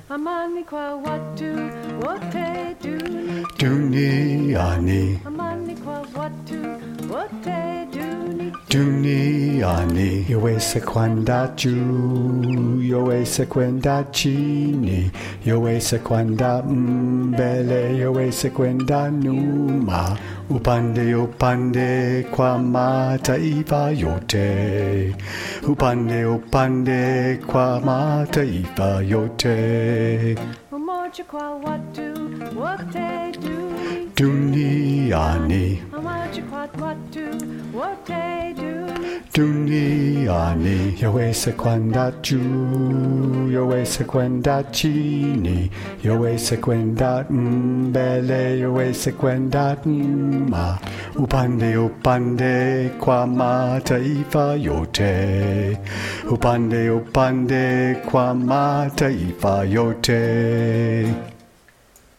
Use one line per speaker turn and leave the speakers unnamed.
amani kwa watu wote duni
duniani
amani kwa watu wote duni
duniani yaweza kwenda juu yaweza kwenda chini yaweza kwenda mbele yaweza kwenda nyuma upande upande kwa mataifa yote upande upande kwa mataifa yote
umoja kwa watu wote duni
duniani
umoja kwa watu wote duni
duniani yaweza kwenda juu yaweza kwenda chini yaweza kwenda mbele yaweza kwenda nyuma upande upande kwa mataifa yote upande upande kwa mataifa yote